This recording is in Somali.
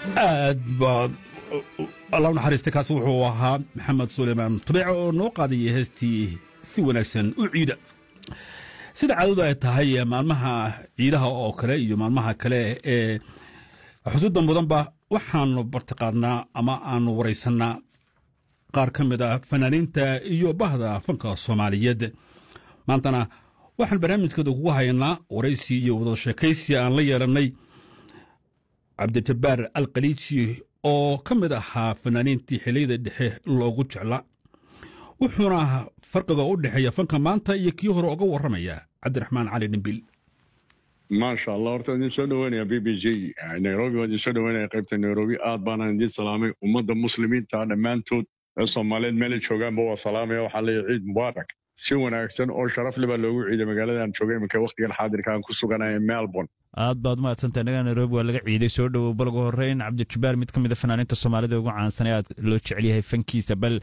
aad baad allah u naxariista kaasi wuxuu ahaa maxamed suleymaan tubeece oo noo qaadayay heestii si wanaagsan u ciida sida caadadu ay tahay maalmaha ciidaha oo kale iyo maalmaha kale ee xusuudda mudanba waxaanu bartiqaadnaa ama aanu waraysannaa qaar ka mid ah fanaaniinta iyo bahda fanka soomaaliyeed maantana waxaan barnaamijkeeda kugu haynaa waraysi iyo wada sheekaysi aan la yeelannay cabdijabbaar alkhaliiji oo ka mid ahaa fanaaniintii xilliyada dhexe loogu jeclaa wuxuuna farqiga u dhexeeya fanka maanta iyo kii hore uga warramaya cabdiraxmaan cali dhimbil maasha allah horta idin soo dhoweynaya b b j nairobi waa idin soo dhoweynaya qaybta nairobi aad baana idin salaamay ummadda muslimiinta dhammaantood ee soomaaliyeed meelay joogaanba waa salaamaya waxaa leeyahay ciid mubaarak si wanaagsan oo sharaf le baa loogu ciiday magaaladaan joogay iminka wakhtigan xaadirka aan ku suganaya melbourne aad baad umahadsantahay nagaa nairobi waa laga ciiday soo dhowow balgu horreyn cabdijabbaar mid ka mid a fanaaniinta soomaalida ugu caansan ee aad loo jecel yahay fankiisa bal